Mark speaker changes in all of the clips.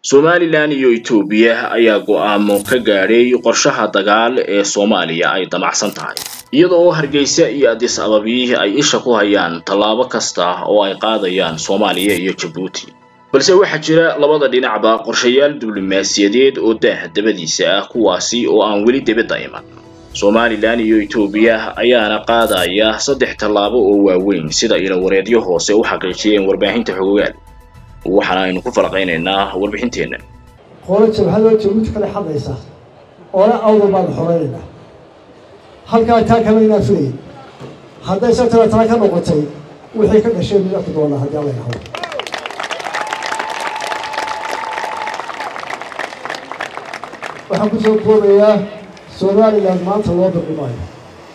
Speaker 1: somalilan iyo etoobiya ayaa go'aamo ka gaadhay qorshaha dagaal ee soomaaliya ay damacsan tahay iyada oo hargeysa iyo adis ababi ay isha ku hayaan tallaabo kasta oo ay qaadayaan soomaaliya iyo jabuuti balse waxaa jira labada dhinacba qorshayaal diblomaasiyadeed oo daah dabadiisa ah kuwaasi oo aan weli dibadda iman somalilan iyo etoobiya ayaana qaadaya saddex tallaabo oo waaweyn sida ilawareedyo hoose u xaqiijiyeen warbaahinta xogogaal waxaana aynu ku falaqaynaynaa warbixinteenna
Speaker 2: qolo jabhadoo jabuuti kale xadaysa oona awdal baanu xoreynaynaa halkaa taa kale inaa filayn hadday satara taa ka noqotay wixii ka dhashay mid arki doonaa haddii alla yidhahdo waxaan ku soo koobayaa somalilan maanta loo biqi maayo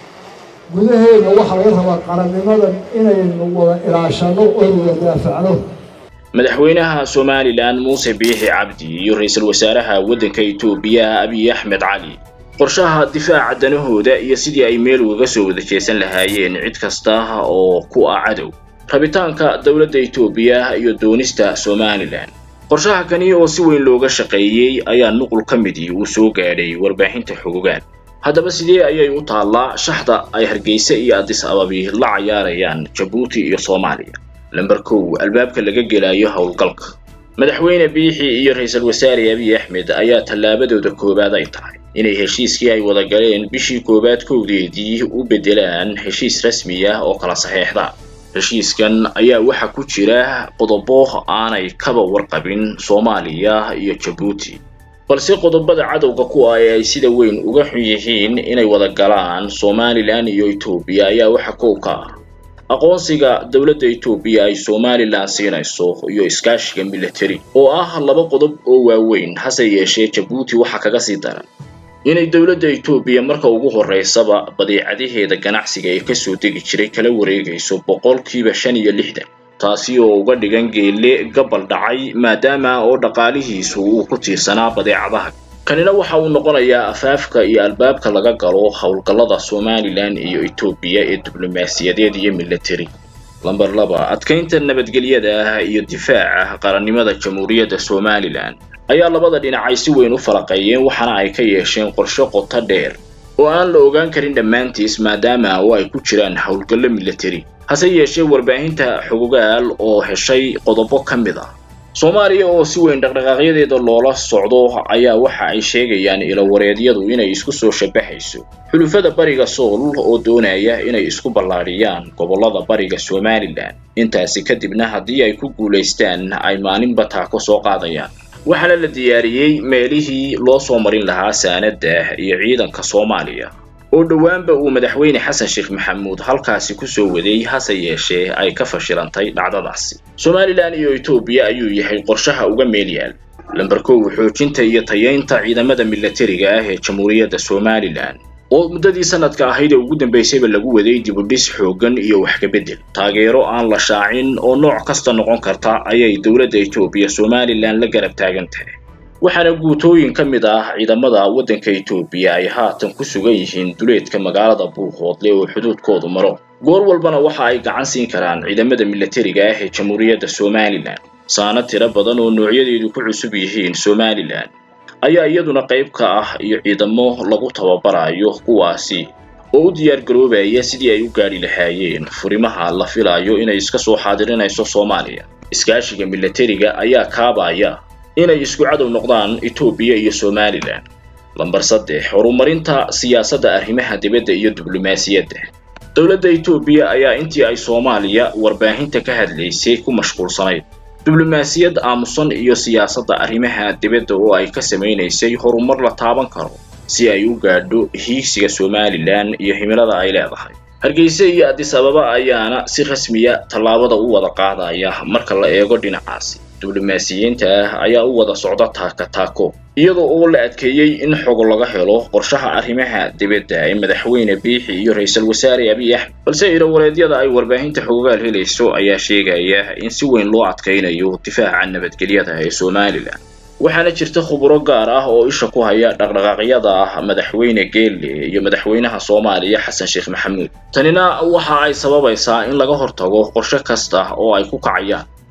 Speaker 2: gudaheena waxaa laga rabaa qarannimadan inaynu wada ilaashano oynu wada daafacno
Speaker 1: madaxweynaha somalilan muuse biixi cabdi iyo ra-iisul wasaaraha waddanka etoobiya abiy axmed cali qorshaha difaaca danahooda iyo sidii ay meel ugaga soo wada jeesan lahaayeen cid kasta oo ku ah cadow rabitaanka dowladda etoobiya iyo doonista somalilan qorshaha kani oo si weyn looga shaqeeyey ayaa nuqul ka midii uu soo gaadhay warbaahinta xogogaan haddaba sidee ayay u taallaa shaxda ay hargeysa iyo adis ababi la cayaarayaan jabuuti iyo soomaaliya lamber kow albaabka laga gelayo howlgalka madaxweyne biixi iyo ra-iisul wasaare abiy axmed ayaa tallaabadooda koowaad ay tahay inay heshiiskii ay wada galeen bishii koowaad kowdeedii u beddelaan heshiis rasmi ah oo kala saxeexda heshiiskan ayaa waxaa ku jira qodobo aanay kaba warqabin soomaaliya iyo jabuuti balse qodobada cadowga ku ah ee ay sida weyn uga xun yihiin inay wada galaan somalilan iyo etoobiya ayaa waxa kow ka ah aqoonsiga dowladda etoobiya ay somalilan siinayso iyo iskaashiga military oo ah laba qodob oo waaweyn hase yeeshee jabuuti waxaa kaga sii daran inay dowladda etoobiya marka ugu horreysaba badeecadaheeda ganacsiga ee kasoo degi jiray kala wareegayso boqolkiiba shan iyo lixdan taasi oo uga dhigan geelle gabal dhacay maadaama oo dhaqaalihiisu uu ku tiirsanaa badeecadaha kanina waxa uu noqonayaa afaafka iyo albaabka laga galo howlgallada somalilan iyo etoobiya ee diblomaasiyadeed iyo military lamber laba adkaynta nabadgelyada iyo difaaca qarannimada jamhuuriyadda somalilan ayaa labada dhinac ay si weyn u falaqeeyeen waxaana ay ka yeesheen qorshe qoto dheer oo aan la ogaan karin dhammaantiis maadaama oo ay ku jiraan howlgallo military hase yeeshee warbaahinta xogogaal oo heshay qodobo ka mid ah soomaaliya oo si weyn dhaqdhaqaaqyadeeda loola socdo ayaa waxa ay sheegayaan ilawareedyadu inay isku soo shabaxayso xulufada bariga sool oo doonaya inay isku ballaadhiyaan gobollada bariga somalilan intaasi kadibna haddii ay ku guulaystaan ay maalinba taako soo qaadayaan waxaana la diyaariyey meelihii loo soo marin lahaa saanada iyo ciidanka soomaaliya oo dhowaanba uu madaxweyne xasan sheekh maxamuud halkaasi ku soo waday hase yeeshee ay ka fashilantay dhacdadaasi somalilan iyo etoobiya ayuu yahay qorshaha uga meel yaal lamber kow xoojinta iyo tayeynta ciidamada militariga ah ee jamhuuriyadda somalilan oo muddadii sanadka ahayd ee ugu dambaysayba lagu waday dibudhis xooggan iyo wax ka beddel taageero aan la shaacin oo nooc kasta noqon karta ayay dowladda etoobiya somalilan la garab taagan tahay waxaana guutooyin ka mid ah ciidamada waddanka etoobiya ay haatan ku sugan yihiin duleedka magaalada buuqhoodle oo xuduudkoodu maro goor walbana waxa ay gacan siin karaan ciidamada militariga ah ee jamhuuriyadda somalilan saano tiro badan oo noocyadeedu ku cusub yihiin somalilan ayaa iyaduna qayb ka ah iyo ciidamo lagu tababarayo kuwaasi oo u diyaar garoobaya sidii ay u gaadhi lahaayeen furimaha la filayo inay iska soo xaadirinayso soomaaliya iskaashiga militariga ayaa kaabaya inay isku cadow noqdaan etoobiya iyo somalilan lamber saddex horumarinta siyaasadda arrimaha dibadda iyo diblomaasiyadda dowladda etoobiya ayaa intii ay soomaaliya warbaahinta ka hadlaysay ku mashquulsanayd diblomaasiyad aamusan iyo siyaasadda arrimaha dibadda oo ay ka samaynaysay horumar la taaban karo si ay u gaadho hiigsiga somalilan iyo himilada ay leedahay hargeysa iyo adis ababa ayaana si rasmiya tallaabada u wada qaadaya marka la eego dhinacaasi diblomaasiyiinta ah ayaa u wada socda taaka taako iyadoo oo la adkeeyey in xogo laga helo qorshaha arrimaha dibadda ee madaxweyne biixi iyo ra-iisul wasaare abiy axmed balse ilawareedyada ay warbaahinta xogogaal helayso ayaa sheegaya in si weyn loo adkaynayo difaaca nabadgelyada ee somalilan waxaana jirta khuburo gaar ah oo isha ku haya dhaqdhaqaaqyada ah madaxweyne geelle iyo madaxweynaha soomaaliya xasan sheekh maxamuud tanina waxa ay sababaysaa in laga hortago qorshe kasta oo ay ku kacayaan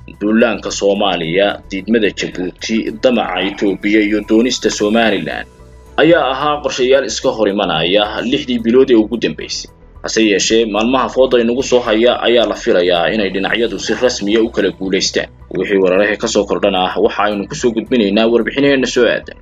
Speaker 1: duulaanka soomaaliya diidmada jabuuti damaca etoobiya iyo doonista somalilan ayaa ahaa qorshayaal iska hor imanaya lixdii bilood ee ugu dambaysay hase yeeshee maalmaha fooda inagu soo haya ayaa la filayaa inay dhinacyadu si rasmiya u kala guulaystaan wixii weeraraha ka soo kordhana waxa aynu kusoo gudbinaynaa warbixinaheenna soo aadan